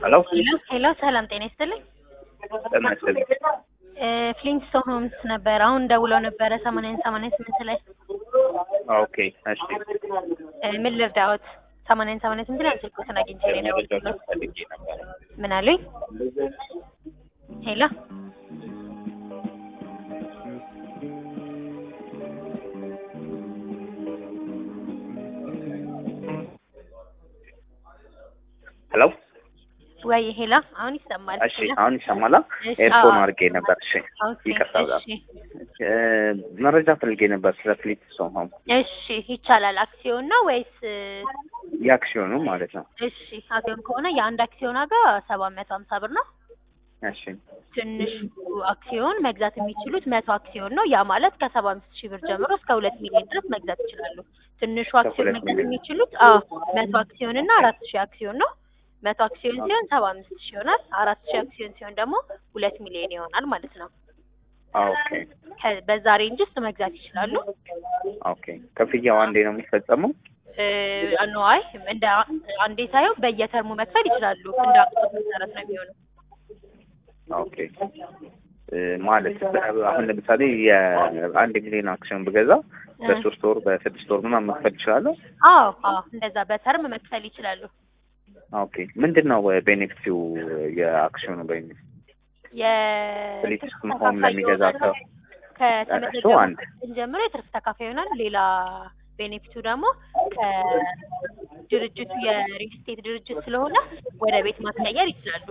ሄሎ ሄሎ ሄሎ፣ ሰላም ጤና ይስጥልኝ። ጤና ይስጥልኝ። እ ፍሊንስቶን ሆምስ ነበር። አሁን ደውለው ነበረ ሰማንያን ሰማንያን ስምንት ላይ ኦኬ እሺ። እ ምን ልርዳዎት? ሰማንያን ሰማንያን ስምንት ላይ ስልክዎትን አግኝቼ ነው የደወልኩት። መረጃ ፈልጌ ነበረ። ምን አሉኝ? ሄሎ ሄሎ ወይ ሄሎ፣ አሁን ይሰማል? እሺ፣ ሄሎ? አሁን ይሰማላ? እሺ፣ ኤርፎን አዎ። አድርጌ ነበር። እሺ፣ ኦኬ፣ ይቅርታ በጣም እሺ፣ እ መረጃ ፈልጌ ነበር ስለ ፍሊፕስቶን ሆም እሺ፣ ይቻላል። አክሲዮን ነው ወይስ? የአክሲዮኑ ማለት ነው። እሺ፣ አክሲዮን ከሆነ የአንድ አክሲዮን ዋጋ ሰባት መቶ ሀምሳ ብር ነው። እሺ ትንሹ አክሲዮን መግዛት የሚችሉት መቶ አክሲዮን ነው። ያ ማለት ከሰባ አምስት ሺህ ብር ጀምሮ እስከ ሁለት ሚሊዮን ድረስ መግዛት ይችላሉ። ትንሹ አክሲዮን ሁለት መግዛት ሚሊዮን። የሚችሉት አዎ መቶ አክሲዮን እና አራት ሺህ አክሲዮን ነው። መቶ አክሲዮን ሲሆን ሰባ አምስት ሺህ ይሆናል። አራት ሺህ አክሲዮን ሲሆን ደግሞ ሁለት ሚሊዮን ይሆናል ማለት ነው። ኦኬ ከ- በዛ ሬንጅ ውስጥ መግዛት ይችላሉ። ኦኬ። ክፍያው አንዴ ነው የሚፈጸመው? አይ እንደ አንዴ ሳይሆን በየተርሙ መክፈል ይችላሉ። እንደ አቅቶት መሰረት ነው የሚሆነው። ኦኬ እ ማለት አሁን ለምሳሌ የአንድ ሚሊዮን አክሲዮን ብገዛ በሶስት ወር በስድስት ወር ምናምን መክፈል ይችላለሁ? አዎ አዎ እንደዛ በተርም መክፈል ይችላሉ። ኦኬ ምንድን ነው ቤኔፊቲው የአክሲዮኑ ቤኔፊት? ፍሊፕስቶን ሆም ለሚገዛ ሰው እሱ ከተመዘገቡ አንድ ጀምሮ የትርፍ ተካፋይ ይሆናል። ሌላ ቤኔፊቱ ደግሞ ከድርጅቱ የሪል ስቴት ድርጅት ስለሆነ ወደ ቤት ማስቀየር ይችላሉ።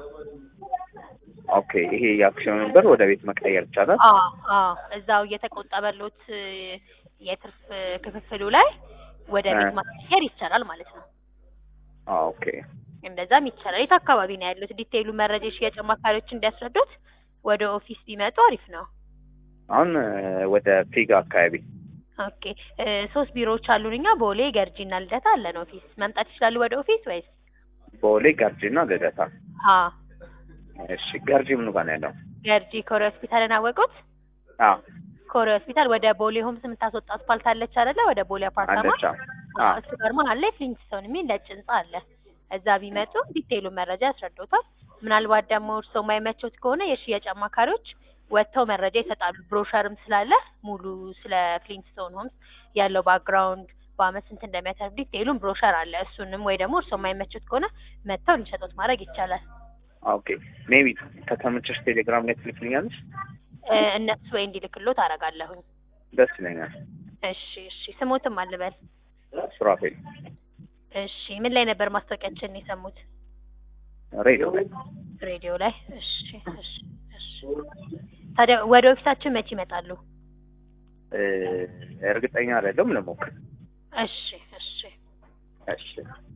ኦኬ ይሄ የአክሲዮኑን ብር ወደ ቤት መቀየር ይቻላል? አዎ አዎ እዛው እየተቆጠበሎት የትርፍ ክፍፍሉ ላይ ወደ ቤት እ። ማስቀየር ይቻላል ማለት ነው። ኦኬ እንደዛም ይቻላል። የት አካባቢ ነው ያሉት? ዲቴይሉ መረጃ የሽያጭ አማካሪዎች እንዲያስረዱት ወደ ኦፊስ ቢመጡ አሪፍ ነው። አሁን እ ወደ ፒጋ አካባቢ ኦኬ እ ሶስት ቢሮዎች አሉን እኛ ቦሌ፣ ገርጂ እና ልደታ አለን ኦፊስ። መምጣት ይችላሉ ወደ ኦፊስ ወይስ? ቦሌ፣ ገርጂና ልደታ። አ እሺ ገርጂ ምኑ ጋር ነው ያለው? ገርጂ ኮሬ ሆስፒታልን አወቁት? አዎ ኮሬ ሆስፒታል ወደ ቦሌ ሆምስ የምታስወጣ አስፓልት አለች አይደለ? ወደ ቦሌ አፓርታማ አለች። አዎ አዎ፣ አዎ እሱ ጋር መሀል ላይ ፍሊንትስቶን የሚል ነጭ ህንጻ አለ። እዛ ቢመጡ ዲቴይሉን መረጃ ያስረዱታል። ምናልባት ደግሞ እርስዎ የማይመቾት ከሆነ የሽያጭ አማካሪዎች ወጥተው መረጃ ይሰጣሉ። ብሮሸርም ስላለ ሙሉ ስለ ፍሊንትስቶን ሆምስ ያለው ባክግራውንድ በአመት ስንት እንደሚያተርፍ ዲቴይሉን ብሮሸር አለ። እሱንም ወይ ደግሞ እርስዎ የማይመቾት ከሆነ መጥተው እንዲሰጡት ማድረግ ይቻላል። ኦኬ ሜቢ ከተመቸሽ ቴሌግራም ላይ ትልክልኛለሽ? እ እነሱ ወይ እንዲልክሎት አደርጋለሁኝ። ደስ ይለኛል። እሺ እሺ። ስሞትም አልበል። ሱራፌል እሺ። ምን ላይ ነበር ማስታወቂያችንን የሰሙት? ሬዲዮ ላይ ሬዲዮ ላይ። እሺ እሺ እሺ። ታዲያ ወደ ኦፊሳችን መቼ ይመጣሉ? እ እርግጠኛ አይደለም ልሞክር። እሺ እሺ። እሺ